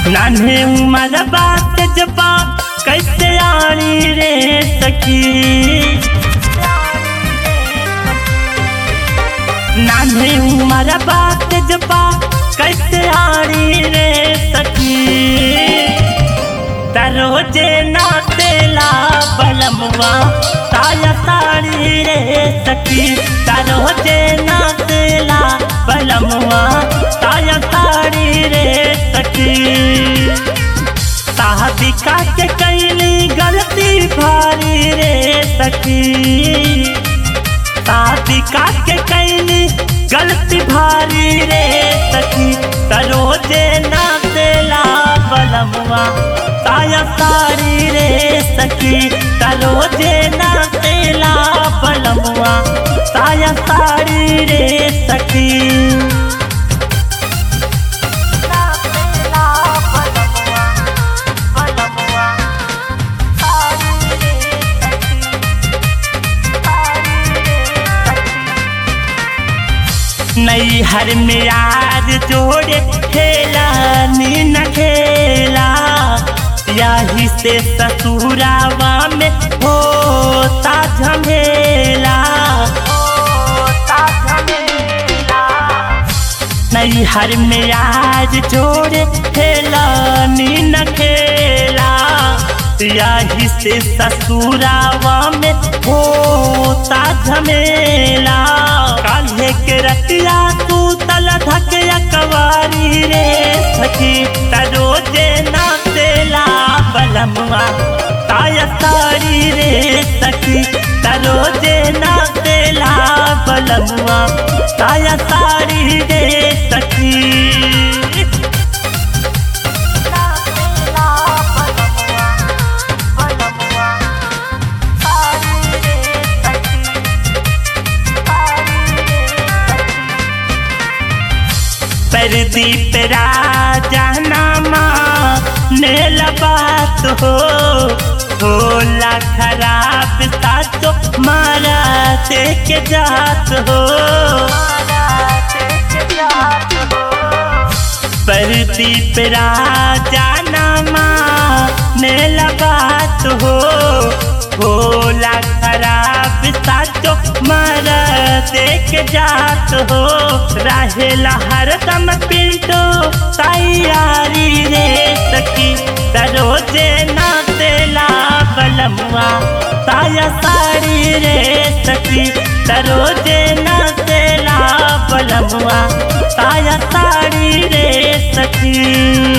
नान्हे उमर बात जबा कैसे आनी रे सखी नान्हे उमर बात जबा कैसे आनी रे सखी दरोजे नातेला बलमवा ताया साड़ी रे सखी दरोजे नातेला बलमवा ताया साड़ी रे सखी साहबिका के कैली गलती भारी रे सखी साहबिका के कैली गलती भारी रे सखी तरोजे नातेला बलमवा ताया साड़ी रे सखी तरोजे नातेला बलमवा ताया साड़ी रे सखी नई हर में यार जोड़े खेला नी न खेला यही से ससुरावा में होता झमेला नई हर में यार जोड़े खेला नी न खेला यही से ससुरावा में होता झमेला काल्हे के रतिया तू तल धके कवारी रे सखी तरोजे नातेला बलमवा ताया सारी रे सखी तरोजे नातेला बलमवा ताया सारी रे सखी प्रदीप राजा नामा नेल बात हो होला खराब सातो मारा के जात हो प्रदीप राजा नामा नेल बात हो होला खराब सातो मारा देख जात हो रहेला हरदम पिंटो तैयारी रे सखी तरोजे नातेला बलमुआ ताया साड़ी रे सखी तरोजे नातेला बलमुआ ताया साड़ी रे सखी